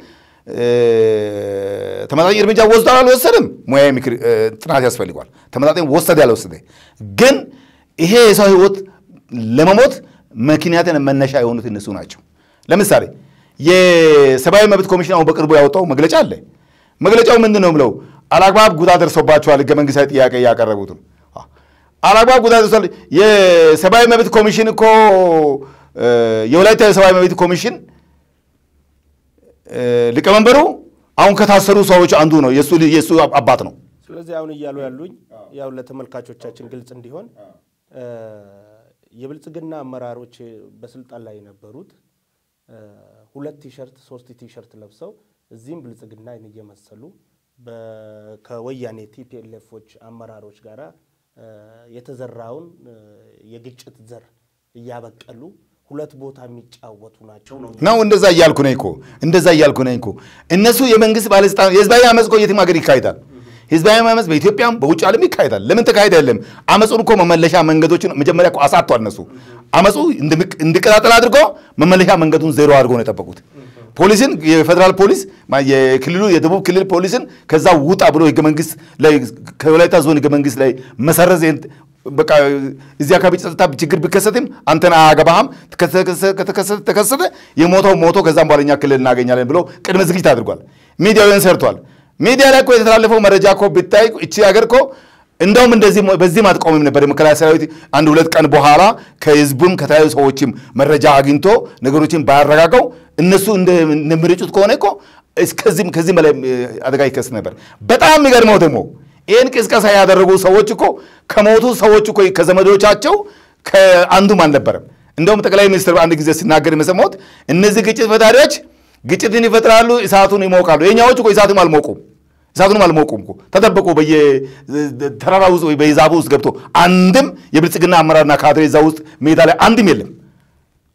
Speaker 2: ተመጣጣኝ እርምጃ ወስዷል አልወሰድም፣ ሙያዊ ምክር ጥናት ያስፈልጓል። ተመጣጣኝ ወሰደ ያልወሰደ ግን ይሄ የሰው ህይወት ለመሞት ምክንያትን መነሻ የሆኑት እነሱ ናቸው። ለምሳሌ የሰብአዊ መብት ኮሚሽን አሁን በቅርቡ ያወጣው መግለጫ አለ። መግለጫው ምንድን ነው ብለው አላግባብ ጉዳት ደርሶባቸዋል ህገ መንግስታዊ ጥያቄ እያቀረቡትም አላግባብ ጉዳት ደርሷል። የሰብአዊ መብት ኮሚሽን እኮ የወላይታ የሰብአዊ መብት ኮሚሽን ሊቀመንበሩ አሁን ከታሰሩ ሰዎች አንዱ ነው። የእሱ አባት ነው።
Speaker 1: ስለዚህ አሁን እያሉ ያሉኝ ያው ለተመልካቾቻችን ግልጽ እንዲሆን የብልጽግና አመራሮች በስልጣን ላይ የነበሩት ሁለት ቲሸርት ሶስት ቲሸርት ለብሰው እዚህም ብልጽግናን እየመሰሉ ከወያኔ ቲፒኤልኤፎች አመራሮች ጋር የተዘራውን የግጭት ዘር እያበቀሉ ሁለት ቦታ የሚጫወቱ ናቸው ነው
Speaker 2: ነው። እንደዛ እያልኩ ነኝ እኮ እንደዛ እያልኩ ነኝ እኮ እነሱ የመንግስት ባለስልጣን የህዝባዊ አመፅ እኮ የትም ሀገር ይካሄዳል። ህዝባዊ አመፅ በኢትዮጵያም በውጭ ዓለም ይካሄዳል። ለምን ተካሄደ? የለም አመፁን እኮ መመለሻ መንገዶችን መጀመሪያ እኮ አሳቷል። እነሱ አመፁ እንዲቀጣጠል አድርጎ መመለሻ መንገዱን ዜሮ አድርጎ ነው የጠበቁት። ፖሊስን የፌዴራል ፖሊስ የክልሉ የደቡብ ክልል ፖሊስን ከዛ ውጣ ብሎ ህገ መንግስት ላይ ከወላይታ ዞን ህገ መንግስት ላይ መሰረዝ በቃ እዚህ አካባቢ ጸጥታ ችግር ቢከሰትም አንተን አያገባህም፣ ከተከሰተ ተከሰተ፣ የሞተው ሞቶ ከዛም በኋላ እኛ ክልል እናገኛለን ብሎ ቅድመ ዝግጅት አድርጓል። ሚዲያውን ሰርቷል። ሚዲያ ላይ እኮ የተላለፈው መረጃ እኮ ብታይ እቺ ሀገር እኮ እንደውም እንደዚህ በዚህም አትቆምም ነበር። የመከላከያ ሰራዊት አንድ ሁለት ቀን በኋላ ከህዝቡም ከተለያዩ ሰዎችም መረጃ አግኝቶ ነገሮችን ባያረጋገው እነሱ እንደሚረጩት ከሆነ እኮ እስከዚህም ከዚህም በላይ አደጋ ይከሰት ነበር። በጣም የሚገርመው ደግሞ ይህን ቅስቀሳ ያደረጉ ሰዎች እኮ ከሞቱ ሰዎች እኮ ከዘመዶቻቸው ከአንዱም አልነበረም። እንደውም ጠቅላይ ሚኒስትር አንድ ጊዜ ሲናገር የሰማሁት እነዚህ ግጭት ፈጣሪዎች ግጭትን ይፈጥራሉ፣ እሳቱን ይሞቃሉ። የኛዎች እኮ እሳቱም አልሞቁም እሳቱንም አልሞቁም እኮ ተጠበቁ። በየተራራ ውስጥ ወይ በዛፉ ውስጥ ገብቶ አንድም የብልጽግና አመራርና ካድሬ እዛ ውስጥ ሜዳ ላይ አንድም የለም።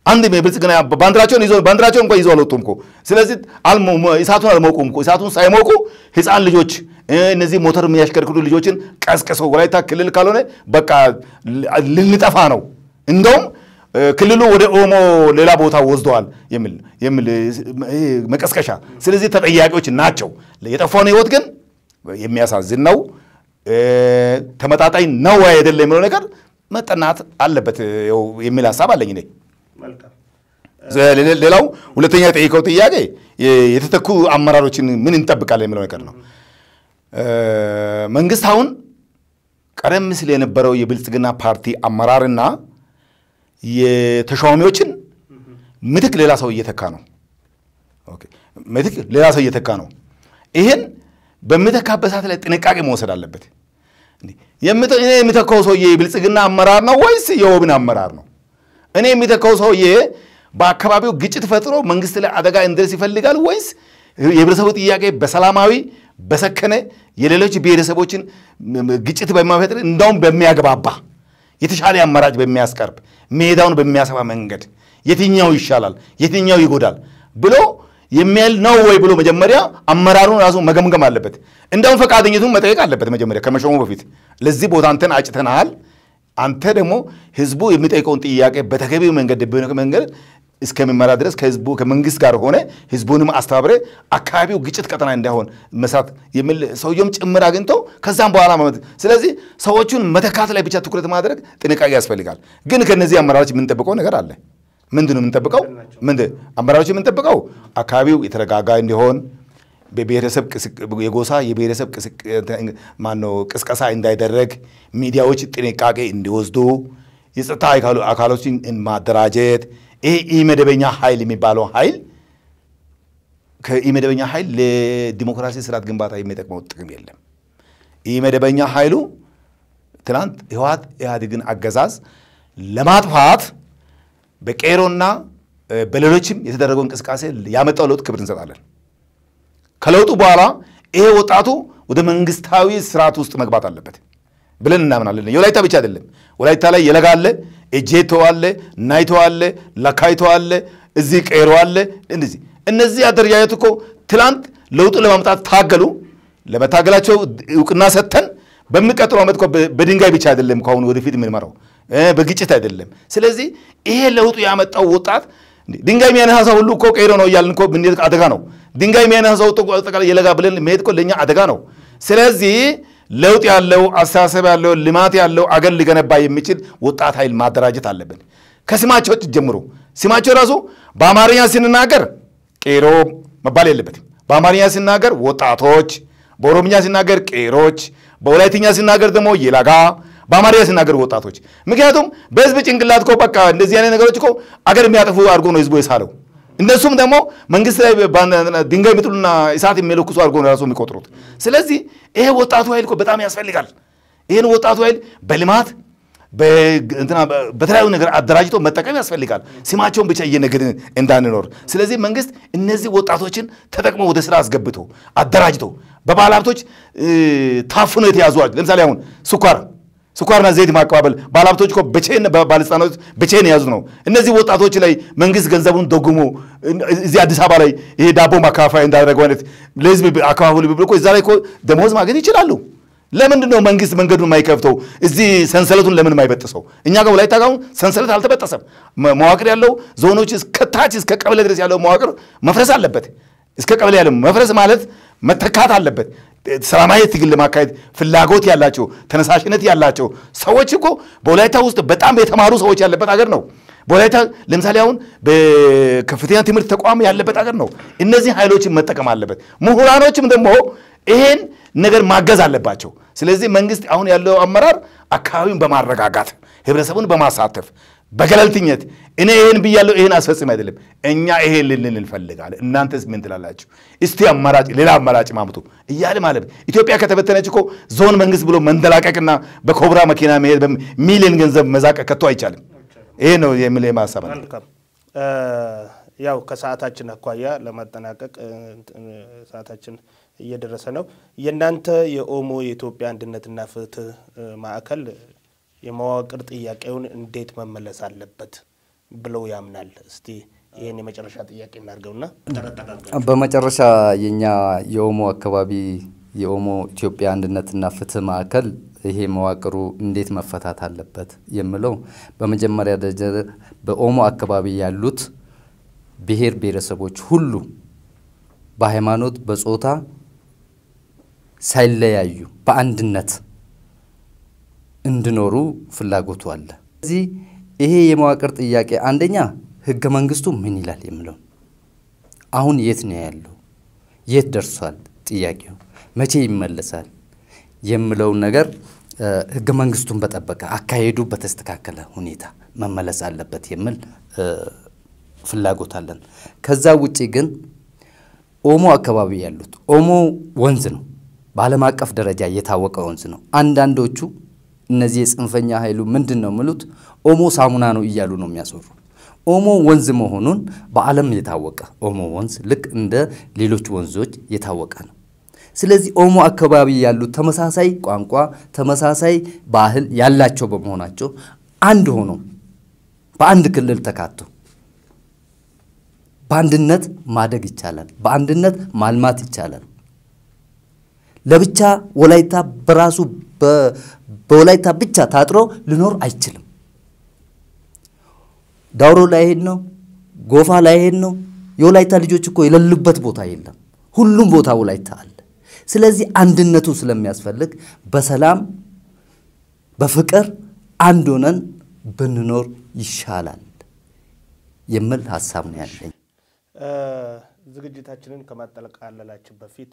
Speaker 2: አንድ የብልጽግና ባንዲራቸውን ይዞ ባንዲራቸውን እንኳን ይዞ አልወጡም እኮ። ስለዚህ አልሞ- እሳቱን አልሞቁም እኮ። እሳቱን ሳይሞቁ ህፃን ልጆች እ፣ እነዚህ ሞተር የሚያሽከርክሩ ልጆችን ቀስቅሰው ወላይታ ክልል ካልሆነ በቃ ል- ልንጠፋ ነው እንደውም እ፣ ክልሉ ወደ ኦሞ ሌላ ቦታ ወስደዋል የሚል የሚል እ፣ ይሄ መቀስቀሻ። ስለዚህ ተጠያቂዎች ናቸው። የጠፋውን ህይወት ግን የሚያሳዝን ነው። እ፣ ተመጣጣኝ ነው ወይ አይደለም የሚለው ነገር መጠናት አለበት እ፣ የሚል ሀሳብ አለኝ እኔ።
Speaker 1: መልካም
Speaker 2: ሌ- ሌላው ሁለተኛ የጠየቀው ጥያቄ የ- የተተኩ አመራሮችን ምን እንጠብቃለን የሚለው ነገር ነው። እ፣ መንግስት አሁን ቀደም ሲል የነበረው የብልጽግና ፓርቲ አመራርና የተሿሚዎችን ምትክ ሌላ ሰው እየተካ ነው። ኦኬ፣ ምትክ ሌላ ሰው እየተካ ነው። ይህን በሚተካበት ሰዓት ላይ ጥንቃቄ መውሰድ አለበት። እንዴ፣ የምተ- እኔ የሚተካው ሰውዬ የብልጽግና አመራር ነው ወይስ የኦብን አመራር ነው? እኔ የሚተካው ሰውዬ በአካባቢው ግጭት ፈጥሮ መንግስት ላይ አደጋ እንዲደርስ ይፈልጋል ወይስ የህብረተሰቡ ጥያቄ በሰላማዊ በሰከነ የሌሎች ብሔረሰቦችን ም- ግጭት በማይፈጥር እንዳውም በሚያግባባ የተሻለ አማራጭ በሚያስቀርብ ሜዳውን በሚያሰፋ መንገድ የትኛው ይሻላል፣ የትኛው ይጎዳል ብሎ የሚያል ነው ወይ ብሎ መጀመሪያ አመራሩን ራሱ መገምገም አለበት። እንደውም ፈቃደኝቱን መጠየቅ አለበት መጀመሪያ ከመሾሙ በፊት ለዚህ ቦታ አንተን አጭተናል አንተ ደግሞ ህዝቡ የሚጠይቀውን ጥያቄ በተገቢው መንገድ በሆነ መንገድ እስከሚመራ ድረስ ከህዝቡ ከመንግስት ጋር ሆነ ህዝቡንም አስተባብረ አካባቢው ግጭት ቀጠና እንዳይሆን መስራት የሚል ሰውየውም ጭምር አግኝተው ከዛም በኋላ መመት ስለዚህ ሰዎቹን መተካት ላይ ብቻ ትኩረት ማድረግ ጥንቃቄ ያስፈልጋል። ግን ከነዚህ አመራሮች የምንጠብቀው ነገር አለ። ምንድን ነው የምንጠብቀው? ምንድን አመራሮች የምንጠብቀው አካባቢው የተረጋጋ እንዲሆን በብሔረሰብ ቅስቅ- የጎሳ የብሔረሰብ ቅስቅ- ማነው ቅስቀሳ እንዳይደረግ ሚዲያዎች ጥንቃቄ እንዲወስዱ የጸጥታ አካሎ- አካሎችን ማደራጀት ይሄ ኢመደበኛ ኃይል የሚባለው ኃይል ከኢመደበኛ ኃይል ለዲሞክራሲ ስርዓት ግንባታ የሚጠቅመው ጥቅም የለም። ኢመደበኛ ኃይሉ ትናንት ህወሓት ኢህአዴግን አገዛዝ ለማጥፋት በቄሮና እ፣ በሌሎችም የተደረገው እንቅስቃሴ ያመጣው ለውጥ ክብር እንሰጣለን። ከለውጡ በኋላ ይሄ ወጣቱ ወደ መንግስታዊ ስርዓት ውስጥ መግባት አለበት ብለን እናምናለን። የወላይታ ብቻ አይደለም። ወላይታ ላይ የለጋ አለ፣ እጄቶ አለ፣ ናይቶ አለ፣ ለካይቶ አለ፣ እዚህ ቄሮ አለ። እንደዚህ እነዚህ አደረጃጀት እኮ ትላንት ለውጡ ለማምጣት ታገሉ። ለመታገላቸው እውቅና ሰጥተን በሚቀጥለው ዓመት እኮ በ- በድንጋይ ብቻ አይደለም ከአሁኑ ወደፊት የምንመራው እ፣ በግጭት አይደለም። ስለዚህ ይሄ ለውጡ ያመጣው ወጣት እንዴ፣ ድንጋይ የሚያነሳ ሰው ሁሉ እኮ ቄሮ ነው እያልን እኮ ብንሄድ አደጋ ነው። ድንጋይ የሚያነሳ ሰው ጥቁ- አጠቃላይ የለጋ ብለን መሄድ እኮ ለእኛ አደጋ ነው። ስለዚህ ለውጥ ያለው አስተሳሰብ ያለው ልማት ያለው አገር ሊገነባ የሚችል ወጣት ኃይል ማደራጀት አለብን። ከስማቸው ጀምሮ ስማቸው ራሱ በአማርኛ ስንናገር ቄሮ መባል የለበትም። በአማርኛ ሲናገር ወጣቶች፣ በኦሮምኛ ሲናገር ቄሮች፣ በወላይትኛ ሲናገር ደግሞ የለጋ፣ በአማርኛ ሲናገር ወጣቶች። ምክንያቱም በህዝብ ጭንቅላት እኮ በቃ እንደዚህ አይነት ነገሮች እኮ አገር የሚያጠፉ አድርጎ ነው ህዝቡ የሳለው። እነሱም ደግሞ መንግስት ላይ ባን- ድንጋይ የሚጥሉና እሳት የሚለኩሱ አድርጎ ነው ራሱ የሚቆጥሩት። ስለዚህ ይሄ ወጣቱ ኃይል እኮ በጣም ያስፈልጋል። ይህን ወጣቱ ኃይል በልማት በ- እንትና በ- በተለያዩ ነገር አደራጅቶ መጠቀም ያስፈልጋል። ስማቸውን ብቻ እየነገድን እንዳንኖር። ስለዚህ መንግስት እነዚህ ወጣቶችን ተጠቅሞ ወደ ስራ አስገብቶ አደራጅቶ በባለ ሀብቶች እ፣ ታፍኖ የተያዙ አሉ። ለምሳሌ አሁን ስኳር ስኳርና ዘይት ማቀባበል ባለሀብቶች እኮ በቼን ባለስልጣኖች በቼን የያዙት ነው። እነዚህ ወጣቶች ላይ መንግስት ገንዘቡን ደጉሞ እዚህ አዲስ አበባ ላይ ይሄ ዳቦ ማካፈያ እንዳደረገው አይነት ለህዝብ አካባቢ ብሎ እኮ እዛ ላይ እኮ ደሞዝ ማግኘት ይችላሉ። ለምንድን ነው መንግስት መንገዱን የማይከፍተው? እዚህ ሰንሰለቱን ለምን የማይበጥሰው? እኛ ጋር ወላይታ ጋር አሁን ሰንሰለት አልተበጠሰም። መ- መዋቅር ያለው ዞኖች እስከ ታች እስከ ቀበሌ ድረስ ያለው መዋቅር መፍረስ አለበት። እስከ ቀበሌ ያለው መፍረስ ማለት መተካት አለበት። ሰላማዊ ትግል ለማካሄድ ፍላጎት ያላቸው ተነሳሽነት ያላቸው ሰዎች እኮ በወላይታ ውስጥ በጣም የተማሩ ሰዎች ያለበት ሀገር ነው። በወላይታ ለምሳሌ አሁን በከፍተኛ ትምህርት ተቋም ያለበት ሀገር ነው። እነዚህ ኃይሎችን መጠቀም አለበት። ምሁራኖችም ደግሞ ይሄን ነገር ማገዝ አለባቸው። ስለዚህ መንግስት አሁን ያለው አመራር አካባቢውን በማረጋጋት ህብረተሰቡን በማሳተፍ በገለልተኝነት እኔ ይህን ብያለሁ ይህን አስፈጽም አይደለም እኛ ይሄን ልንል እንፈልጋለን እናንተስ ምን ትላላችሁ እስቲ አማራጭ ሌላ አማራጭ ማምጡ እያለ ማለት ኢትዮጵያ ከተበተነች እኮ ዞን መንግስት ብሎ መንደላቀቅና በኮብራ መኪና መሄድ ሚሊዮን ገንዘብ መዛቀቅ ከቶ አይቻልም ይሄ ነው የሚል ማሰብ አለ
Speaker 1: መልካም ያው ከሰዓታችን አኳያ ለማጠናቀቅ እ፣ እንትን፣ ሰዓታችን እየደረሰ ነው። የእናንተ የኦሞ የኢትዮጵያ አንድነትና ፍትህ እ፣ ማዕከል የመዋቅር ጥያቄውን እንዴት መመለስ አለበት ብለው ያምናል? እስቲ ይህን የመጨረሻ ጥያቄ እናድርገውና ጠረጠር
Speaker 3: በመጨረሻ የኛ የኦሞ አካባቢ የኦሞ ኢትዮጵያ አንድነትና ፍትህ ማዕከል ይሄ መዋቅሩ እንዴት መፈታት አለበት የምለው በመጀመሪያ ደረጃ በኦሞ አካባቢ ያሉት ብሔር ብሔረሰቦች ሁሉ በሃይማኖት፣ በጾታ ሳይለያዩ በአንድነት እንዲኖሩ ፍላጎቱ አለ። ስለዚህ ይሄ የመዋቅር ጥያቄ አንደኛ ህገ መንግስቱ ምን ይላል የምለው አሁን የት ነው ያለው? የት ደርሷል? ጥያቄው መቼ ይመለሳል የምለውን ነገር ህገ መንግስቱን በጠበቀ አካሄዱ በተስተካከለ ሁኔታ መመለስ አለበት የሚል ፍላጎት አለን። ከዛ ውጪ ግን ኦሞ አካባቢ ያሉት ኦሞ ወንዝ ነው፣ በዓለም አቀፍ ደረጃ የታወቀ ወንዝ ነው። አንዳንዶቹ እነዚህ የጽንፈኛ ኃይሉ ምንድን ነው የሚሉት ኦሞ ሳሙና ነው እያሉ ነው የሚያስወሩ። ኦሞ ወንዝ መሆኑን በዓለም የታወቀ ኦሞ ወንዝ ልክ እንደ ሌሎች ወንዞች የታወቀ ነው። ስለዚህ ኦሞ አካባቢ ያሉት ተመሳሳይ ቋንቋ፣ ተመሳሳይ ባህል ያላቸው በመሆናቸው አንድ ሆኖ በአንድ ክልል ተካቶ በአንድነት ማደግ ይቻላል። በአንድነት ማልማት ይቻላል። ለብቻ ወላይታ በራሱ በወላይታ ብቻ ታጥሮ ሊኖር አይችልም። ዳውሮ ላይ ሄድ ነው፣ ጎፋ ላይ ሄድ ነው። የወላይታ ልጆች እኮ የሌሉበት ቦታ የለም። ሁሉም ቦታ ወላይታ አለ። ስለዚህ አንድነቱ ስለሚያስፈልግ በሰላም በፍቅር አንድ ሆነን ብንኖር ይሻላል የሚል ሀሳብ ነው ያለኝ።
Speaker 1: ዝግጅታችንን ከማጠቃለላችን በፊት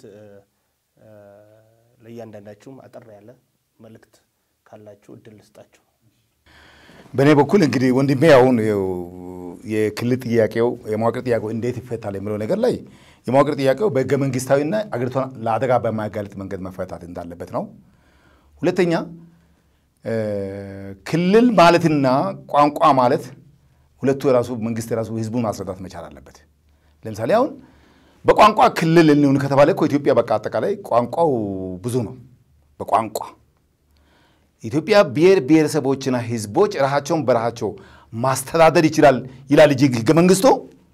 Speaker 1: ለእያንዳንዳችሁም አጠር ያለ መልእክት ካላችሁ እድል ልስጣችሁ።
Speaker 2: በእኔ በኩል እንግዲህ ወንድሜ አሁን የክልል ጥያቄው የመዋቅር ጥያቄው እንዴት ይፈታል የሚለው ነገር ላይ የመዋቅር ጥያቄው በህገ መንግስታዊና አገሪቷን ለአደጋ በማያጋልጥ መንገድ መፈታት እንዳለበት ነው። ሁለተኛ ክልል ማለትና ቋንቋ ማለት ሁለቱ የራሱ መንግስት የራሱ ህዝቡን ማስረዳት መቻል አለበት። ለምሳሌ አሁን በቋንቋ ክልል እንሁን ከተባለ እኮ ኢትዮጵያ በቃ አጠቃላይ ቋንቋው ብዙ ነው። በቋንቋ ኢትዮጵያ ብሔር ብሔረሰቦችና ህዝቦች ራሳቸውን በራሳቸው ማስተዳደር ይችላል ይላል እንጂ ህገ መንግስቱ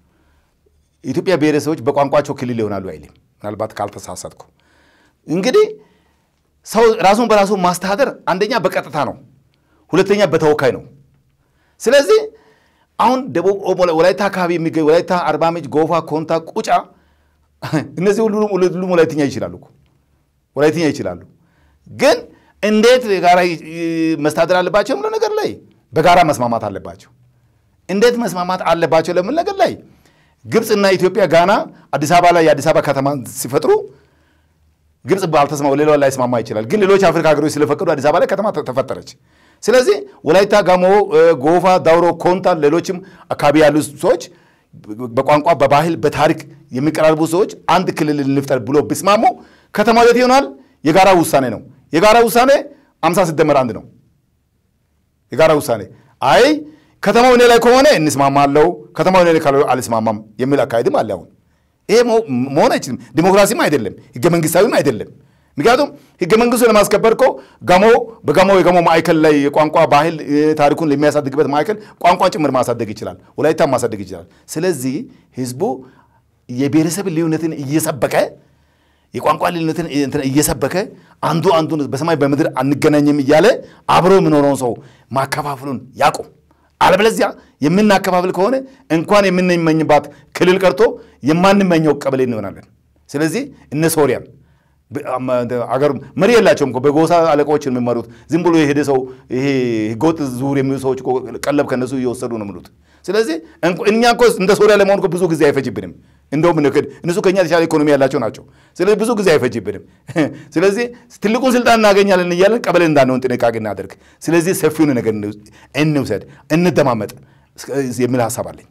Speaker 2: ኢትዮጵያ ብሔረሰቦች በቋንቋቸው ክልል ይሆናሉ አይልም። ምናልባት ካልተሳሳትኩ እንግዲህ ሰው ራሱን በራሱ ማስተዳደር አንደኛ በቀጥታ ነው፣ ሁለተኛ በተወካይ ነው። ስለዚህ አሁን ደቡብ ወላይታ አካባቢ የሚገኝ ወላይታ፣ አርባ ምንጭ፣ ጎፋ፣ ኮንታ፣ ቁጫ እነዚህ ሁሉም ወላይትኛ ይችላሉ እኮ ወላይትኛ ይችላሉ። ግን እንዴት የጋራ መስተዳደር አለባቸው የምለው ነገር ላይ በጋራ መስማማት አለባቸው። እንዴት መስማማት አለባቸው ለምን ነገር ላይ ግብፅና ኢትዮጵያ ጋና አዲስ አበባ ላይ የአዲስ አበባ ከተማ ሲፈጥሩ ግብፅ ባልተስማው ሌላው ላይ ስማማ ይችላል። ግን ሌሎች አፍሪካ ሀገሮች ስለፈቀዱ አዲስ አበባ ላይ ከተማ ተፈጠረች። ስለዚህ ወላይታ፣ ጋሞ፣ ጎፋ፣ ዳውሮ፣ ኮንታ ሌሎችም አካባቢ ያሉ ሰዎች በቋንቋ በባህል በታሪክ የሚቀራርቡ ሰዎች አንድ ክልል እንፍጠር ብሎ ቢስማሙ ከተማው የት ይሆናል? የጋራ ውሳኔ ነው። የጋራ ውሳኔ አምሳ ሲደመር አንድ ነው። የጋራ ውሳኔ አይ ከተማው እኔ ላይ ከሆነ እንስማማለው፣ ከተማው እኔ ላይ ካልሆነ አልስማማም የሚል አካሄድም አለ። አሁን ይሄ መሆን አይችልም። ዲሞክራሲም አይደለም፣ ህገ መንግስታዊም አይደለም። ምክንያቱም ህገ መንግስቱ ለማስከበር እኮ ጋሞ በጋሞ የጋሞ ማዕከል ላይ የቋንቋ ባህል ታሪኩን የሚያሳድግበት ማዕከል ቋንቋን ጭምር ማሳደግ ይችላል፣ ወላይታ ማሳደግ ይችላል። ስለዚህ ህዝቡ የብሔረሰብ ልዩነትን እየሰበከ የቋንቋ ልዩነትን እየሰበከ አንዱ አንዱን በሰማይ በምድር አንገናኝም እያለ አብሮ የሚኖረውን ሰው ማከፋፍሉን ያቁም። አለበለዚያ የምናከፋፍል ከሆነ እንኳን የምንመኝባት ክልል ቀርቶ የማንመኘው ቀበሌ እንሆናለን። ስለዚህ እነ ሶሪያን አገር መሪ የላቸውም እኮ በጎሳ አለቃዎች የሚመሩት ዝም ብሎ የሄደ ሰው ይሄ ህገወጥ ዙር የሚሉ ሰዎች እኮ ቀለብ ከነሱ እየወሰዱ ነው የሚሉት። ስለዚህ እኛ እኮ እንደ ሶሪያ ለመሆን እኮ ብዙ ጊዜ አይፈጅብንም። እንደውም ንክድ እነሱ ከኛ የተሻለ ኢኮኖሚ ያላቸው ናቸው። ስለዚህ ብዙ ጊዜ አይፈጅብንም። ስለዚህ ትልቁን ስልጣን እናገኛለን እያለን ቀበሌ እንዳንሆን ጥንቃቄ እናደርግ። ስለዚህ ሰፊውን ነገር እንውሰድ፣ እንደማመጥ የሚል ሀሳብ አለኝ።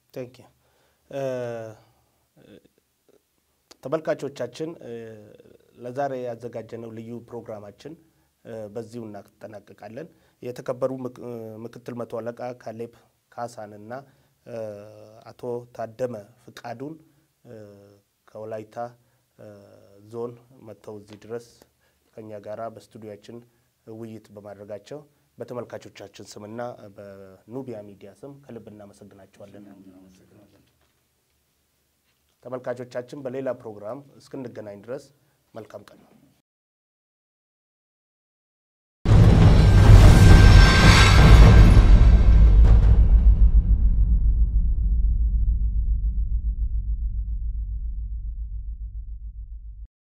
Speaker 1: ተመልካቾቻችን ለዛሬ ያዘጋጀነው ልዩ ፕሮግራማችን በዚሁ እናጠናቅቃለን። የተከበሩ ምክትል መቶ አለቃ ካሌብ ካሳንና አቶ ታደመ ፍቃዱን ከወላይታ ዞን መጥተው እዚህ ድረስ ከኛ ጋራ በስቱዲያችን ውይይት በማድረጋቸው በተመልካቾቻችን ስምና በኑቢያ ሚዲያ ስም ከልብ እናመሰግናቸዋለን። ተመልካቾቻችን በሌላ ፕሮግራም እስክንገናኝ ድረስ መልካም ቀን ነው።